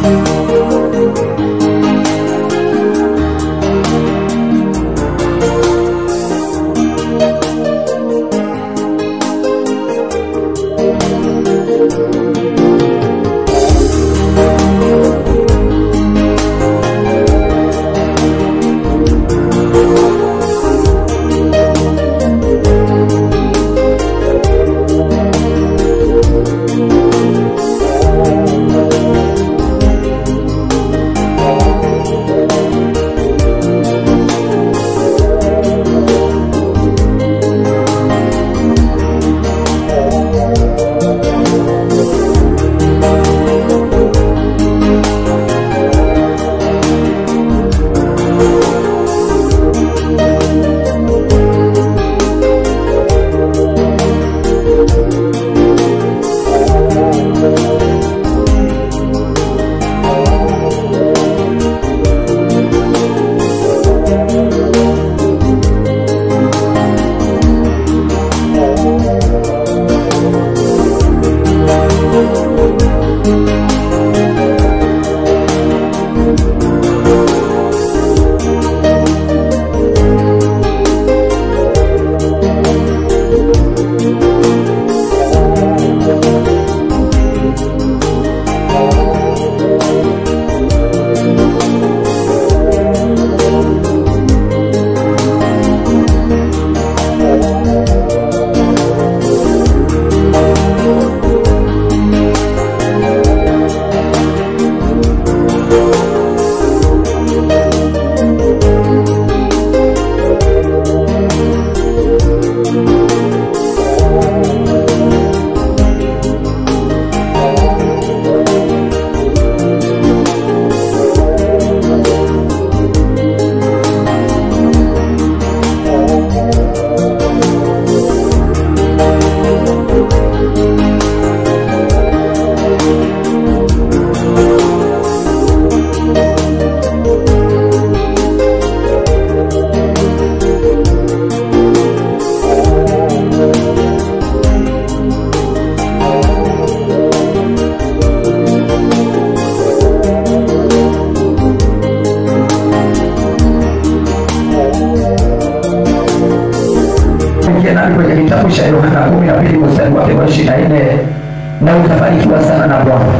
nami kwenye kitabu cha Yohana kumi na mbili mstari wake wa ishirini na nne na utabarikiwa sana na Bwana.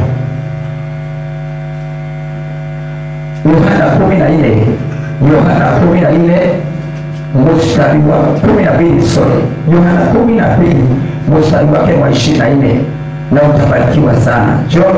Yohana kumi na nne Yohana kumi na nne mstari wa kumi na mbili sorry, Yohana kumi na mbili mstari wake wa ishirini na nne na utabarikiwa sana. John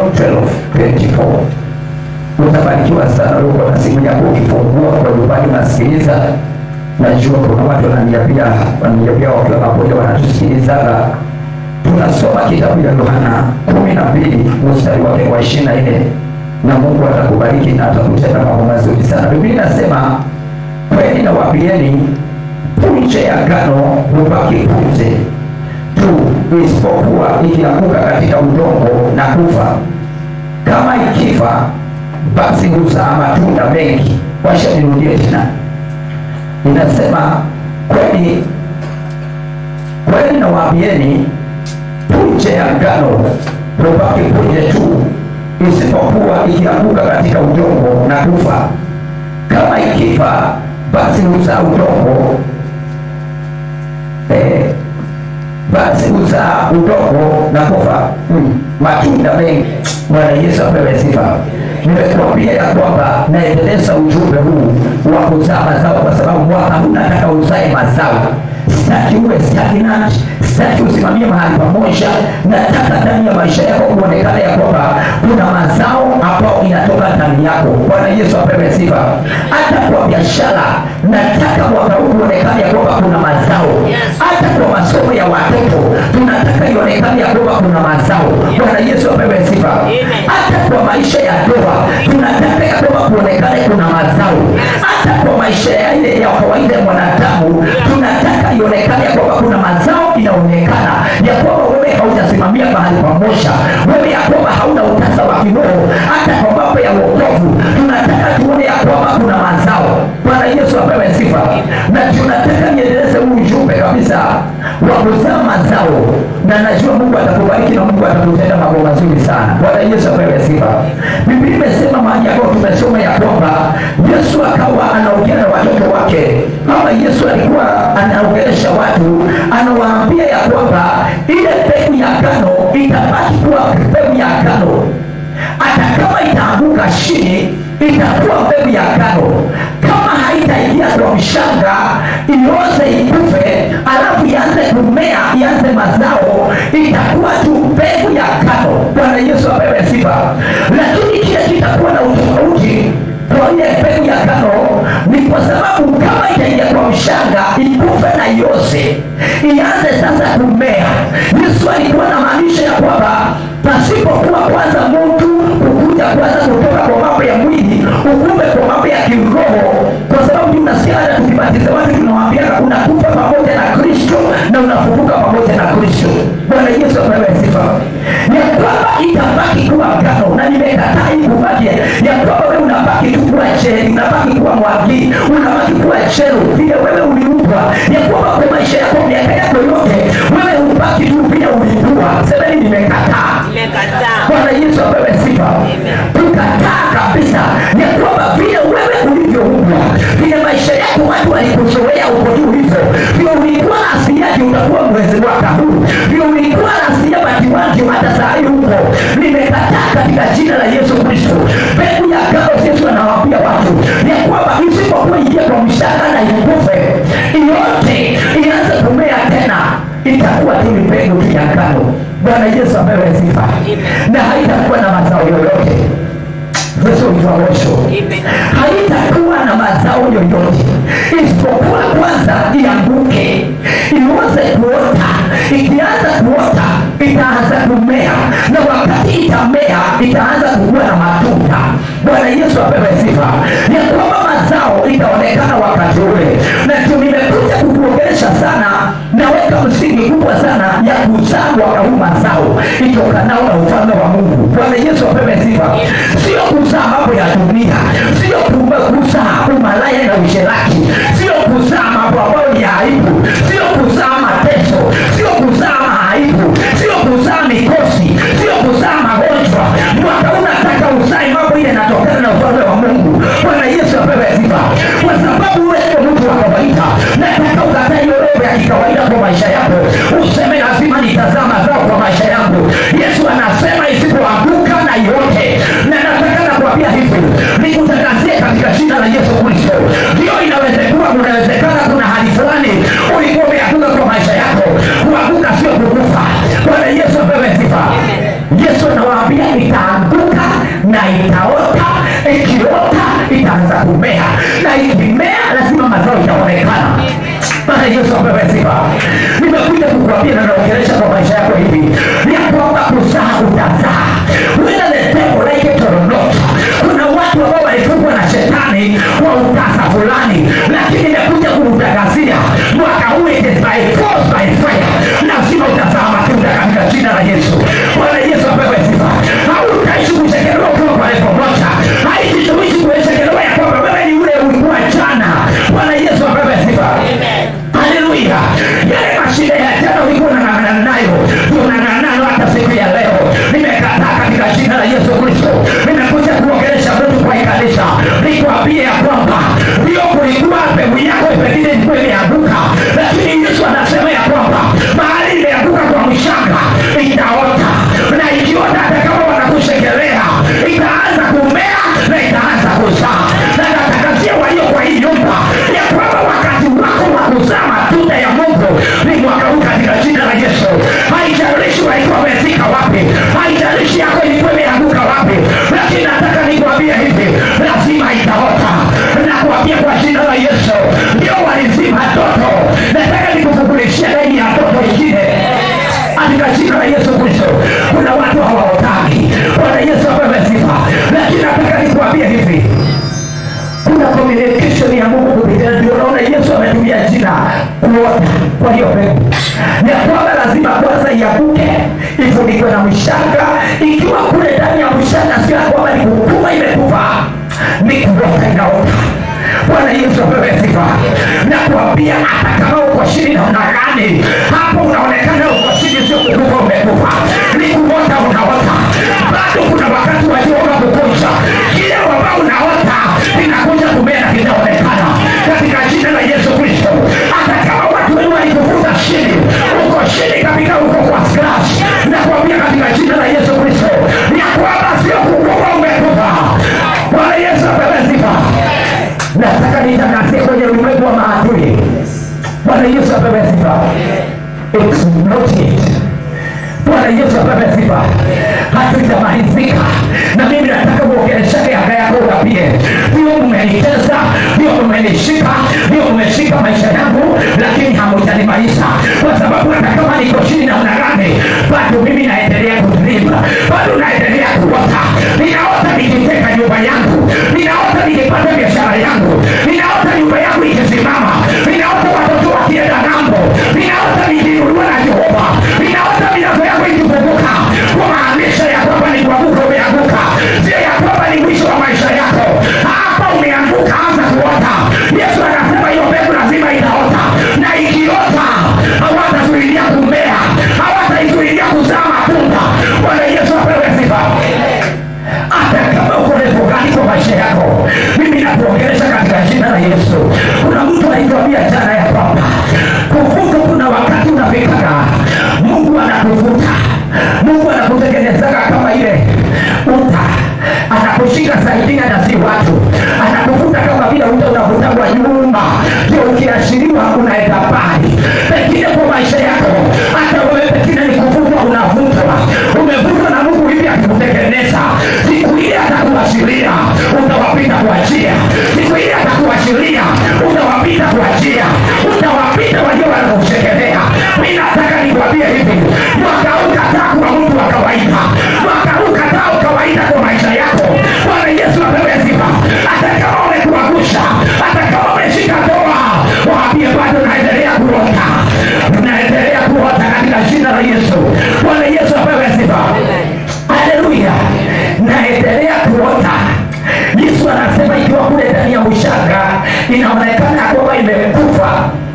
12:24 utabarikiwa sana. Uko na simu yako ukifungua kwa nyumbani unasikiliza najua kuna watu wananiambia wananiambia wakiwa pamoja wanatusikilizaga tunasoma kitabu ya yohana kumi na mbili mstari wake wa ishirini na nne na mungu atakubariki na atakutenda mambo mazuri sana biblia inasema kweli nawaambieni punje ya ngano hubaki punje tu isipokuwa ikianguka katika udongo na kufa kama ikifa basi huzaa matunda mengi washa nirudie tena inasema kweli kweli nawaambieni punje ya ngano hubaki punje tu isipokuwa ikianguka katika udongo na kufa kama ikifa basi huzaa udongo eh, basi huzaa udongo na kufa hmm. matunda mengi bwana yesu apewe sifa nimekuambia ya kwamba naendeleza ujumbe huu wa kuzaa mazao kwa sababu mwaka huu nataka uzae mazao sitaki uwe stagnant sitaki usimamie mahali pamoja nataka ndani ya maisha yako kuonekana ya kwamba kuna mazao ambao inatoka ndani yako bwana yesu apewe sifa hata kwa biashara nataka mwaka huu kuonekana ya kwamba kuna mazao hata kwa masomo ya watoto tunataka ionekane ya kwamba kuna mazao bwana yesu apewe sifa hata kwa maisha ya ndoa tunataka ya kwamba kuonekane kuna mazao hata kwa maisha ya ile ya kawaida ya mwanadamu tunataka ionekane ya kwamba kuna mazao inaonekana ya kwamba wewe haujasimamia mahali pamoja wewe ya kwamba hauna utasa wa kiroho hata kwa mambo ya wokovu tunataka tuone ya kwamba kuna mazao bwana yesu apewe sifa na tunataka niendeleze huu ujumbe kabisa wa kuzaa mazao na najua mungu atakubariki na mungu atakutenda mambo mazuri sana bwana yesu apewe sifa biblia imesema tumesoma ya kwamba yesu akawa anaongea na watoto wake ama yesu alikuwa anaongelesha watu anawaambia ya kwamba ile mbegu ya ngano itabaki kuwa mbegu ya ngano hata kama itaanguka chini itakuwa mbegu ya ngano kama haitaingia kwa mshanga ioze ikufe alafu ianze kumea ianze mazao itakuwa tu mbegu ya ngano bwana yesu apewe sifa lakini kile kitakuwa na utofauti kwa ile mbegu ya ngano ni kwa sababu kama itaingia kwa mshanga ikufe na iose ianze sasa kumea yesu alikuwa na maanisha ya kwamba pasipokuwa kwanza mtu kukuja kwanza kutoka kwa mambo ya mwili ukume kwa mambo ya kiroho kwa sababu tunasikia hata tukibatiza watu tunawaambiana unakufa pamoja na kristo na unafufuka pamoja na kristo bwana yesu apewe sifa ya kwamba itabaki kuwa ngano na nimekataa hii kubaki ya kwamba wewe unabaki tu kuwa cheli unabaki kuwa mwagi unabaki kuwa chelu vile wewe uliumbwa ya kwamba kwa maisha yako miaka yako yote wewe ubaki tu vile uliumbwa semeni nimekataa Nimekataa. bwana yesu apewe sifa tukataa kabisa ya kwamba vile wewe ulivyoumbwa vile maisha yako watu walikuzoea uko tu hivyo vile ulikuwa asiaji utakuwa mwezi mwaka huu vile ulikuwa asia bakiwanje hata saa hii huko nimekataa katika jina la yesu kristo mbegu ya gao yesu anawaambia watu ya kwamba isipokuwa ingia kwa mshaka na ikufe yote ianze kumea tena itakuwa tu ni mbegu tu ya ngano bwana yesu apewe sifa na haitakuwa na mazao yoyote Yesu wa mwisho Amen. haitakuwa na mazao yoyote isipokuwa kwanza ianguke iweze kuota ikianza kuota itaanza kumea na wakati itamea itaanza kukuwa na matunda bwana yesu apewe sifa ya kwamba mazao itaonekana wakati ule na ndio nimekuja kukuongelesha sana naweka msingi kubwa sana ya kuzaa mwaka huu mazao itokanao na ufalme wa mungu bwana yesu apewe sifa sio kuzaa mambo ya dunia sio kume- kuzaa umalaya na usherati sio kuzaa mambo ambayo ni ya aibu sio kuzaa mateso sio kuzaa maaibu sio kuzaa mikosi sio kuzaa magonjwa mwaka huu nataka uzae mambo ile yanatokana na ufalme wa mungu bwana yesu apewe sifa kwa sababu wewe sio mtu wa kawaida nataka ukatae hiyo roho ya kikawaida kwa maisha yako useme lazima nitazaa mazao kwa maisha yangu yesu anasema isipoanguka na yote na nataka nakwambia hivi nikutangazie katika jina la yesu kristo ndio inawezekana kunawezekana kuna hali fulani ulikuwa umeanguka kwa maisha yako kuanguka sio kukufa bwana yesu apewe sifa yesu anawaambia itaanguka na itaota ikiota itaanza kumea na ikimea lazima mazao itaonekana Bwana Yesu apewe sifa. Nimekuja kukuambia na naongelesha kwa maisha yako hivi ya kwamba kuzaa utazaa. Whether the devil like it or not. Kuna watu ambao walifungwa na shetani kwa utasa fulani, lakini nimekuja kukutangazia mwaka huu it is by force by fire, lazima utazaa matunda katika jina la Yesu. Bwana Yesu apewe sifa. Hautaishi kuchekelewa ukiwa kwa level moja, haitituishi kuchekelewa ya kwamba wewe ni yule ulikuwa jana. Bwana Yesu apewe sifa haleluya yale mashida ya jana ulikuwa unang'ang'ana nayo ndio unang'ang'ana nayo hata siku ya leo nimekataa katika jina la yesu kristo nimekuja kuongelesha mtu kwa hii kanisa nikwambie ya kwamba ndio kulikuwa mbegu yako pengine ilikuwa imeanguka lakini yesu anasema ya kwamba mahali imeanguka kwa mshanga itaota na ikiota hata kama wanakushekelea itaanza kumea na itaanza kuzaa na natakazia walio kwa hii nyumba ya kwamba wakati wako wa kuzaa matunda ya mungu ni mwaka huu katika jina la yesu haijalishi walikuwa wamefika wapi haijalishi yako ilikuwa imeanguka wapi lakini nataka nikwambie hivi lazima itaota nakuambia kwa jina la yesu ndio walizima toto nataka nikufugulishia laini ya toto ingine katika jina la yesu kristo kuna watu hawaotaki bwana yesu apewe sifa lakini nataka nikuambie hivi kuna communication ya mungu kupitia ndio naona yesu ametumia jina kuota kwa hiyo mbegu ya kwamba lazima kwanza iabuke ifunikwe na mshanga ikiwa kule ndani ya mshanga sio ya kwamba ni kukuma imekufa ni kuota inaota bwana yesu apewe sifa na kuambia hata kama uko chini namna gani hapo unaonekana uko chini sio kukufa umekufa ni kuota unaota bado kuna wakati walioga kukunja kile ambao unaota mmeshika maisha yangu lakini hamujanimaliza kwa sababu hata kama niko chini namna gani bado mimi naendelea kudriba bado naendelea kuota ninaota nikiteka nyumba yangu ninaota nikipata biashara yangu ninaota nyumba yangu ikisimama ninaota watoto wakienda ng'ambo ninaota nikiinuliwa na jehova ninaota milango yangu ikifunguka kumaanisha ya kwamba ni kuanguka umeanguka sio ya kwamba ni mwisho wa maisha yako hapa umeanguka anza kuota yesu anasema hiyo mbegu lazima itaota na ikiota hawatazuilia kumea hawataizuilia kuzaa matunda bwana yesu apewe sifa hata kama uko refu gani kwa maisha yako mimi nakuongelesha katika jina la yesu kuna mtu anaituambia jana ya kwamba kuvuta kuna wakati unafikaga mungu anakuvuta mungu anakutengenezaga kama ile uta anakushika saidia na si watu anakuvuta kama vile uta unavutagwa nyuma ndio ukiashiriwa unaenda mbali pengine kwa maisha yako hata wewe pengine ni kuvutwa unavutwa umevutwa na mungu hivi akikutengeneza siku ile atakuashiria utawapita kwa njia siku ile atakuashiria utawapita kwa njia utawapita walio wanakushekelea mi nataka nikwambie hivi mwaka huu kataa kuwa mtu wa kawaida mwaka huu kataa ukawaida kwa maisha yako bwana yesu apewe sifa hata kama umekuangusha hata kama umeshika doa waambie bado naendelea kuota naendelea kuota katika jina la yesu bwana yesu apewe sifa haleluya naendelea kuota yesu anasema ikiwa kule ndani ya ushanga inaonekana ya kwamba imekufa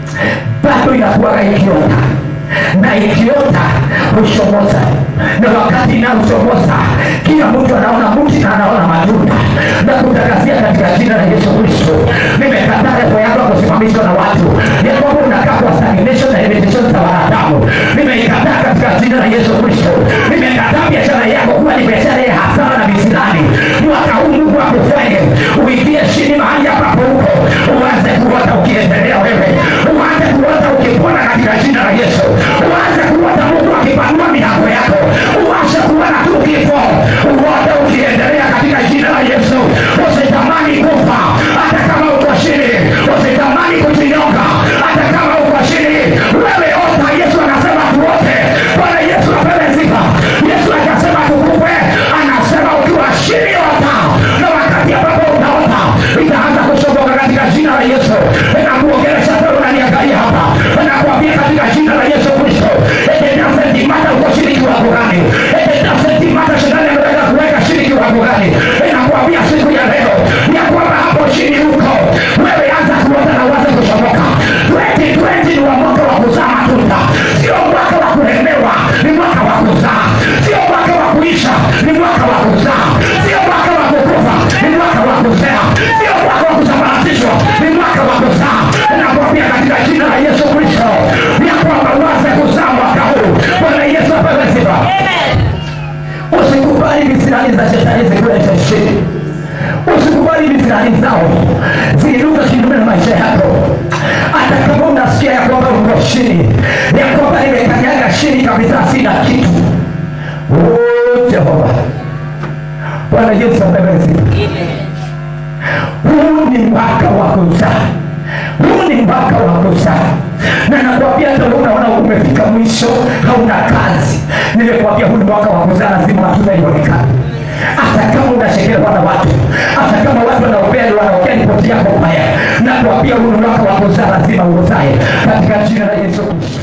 bado inakuwaga ikiota na ikiota hushomoza na wakati inaoshomoza kila mtu anaona mti na anaona matunda na kutangazia katika jina la yesu kristo nimekataa refu yako kusimamishwa na watu ya kwamba unakaa kwa stagnation na limitation za wanadamu nimeikataa katika jina la yesu kristo nimekataa biashara yako kuwa ni biashara ya hasara na visirani mwaka huu mungu akufanye uingie chini mahali ambapo huko uanze kuota ukiendelea wewe uanze kuota ukipona katika jina la yesu uanze kuota mungu akipanua milango yako uanze kuona tu kifo uote ukiendelea katika jina la yesu usitamani kufa hata kama uko chini usitamani kujinyonga hata kama uko chini wewe ota yesu anasema tuote bwana yesu apewe sifa yesu akasema tukupe anasema ukiwa chini ota na wakati ambapo utaota itaanza kushoboka katika jina la yesu nakuongelesha wewe unaniangalia hapa nakuambia katika jina la yesu kristo etenasentimata uko chini kiwango gani etenasentimata shetani ametaka kuweka chini kiwango gani nakuambia siku ya leo ya kwamba hapo chini huko wewe anza kuota na uanze kushoboka 2020 ni wa mwaka wa kuzaa matunda sio mwaka wa kulemewa ni mwaka wa kuzaa sio mwaka wa kuisha ni mwaka wa kuzaa sio mwaka wa kukufa ni mwaka wa kuzaa sio mwaka wa kusambaratishwa ni mwaka wa kuzaa nakwambia katika jina la yesu kristo ya kwamba uanze kuzaa mwaka huu bwana yesu apewe sifa usikubali visirani za shetani zikulete chini usikubali visirani zao ziinuka kinyume na maisha yako hata kama unasikia ya kwamba uko chini ya kwamba nimekanyaga chini kabisa sina kitu Oh, jehova bwana yesu apewe sifa huu ni mwaka wa kuzaa huu ni mwaka wa kuzaa na nakwambia hata wewe unaona umefika mwisho hauna kazi nimekwambia huu ni mwaka wa kuzaa lazima matunda ionekane hata kama unashekelewa na watu hata kama watu wanaopea wanaopea ripoti yako mbaya nakwambia huu ni mwaka wa kuzaa lazima uzae katika jina la yesu kristo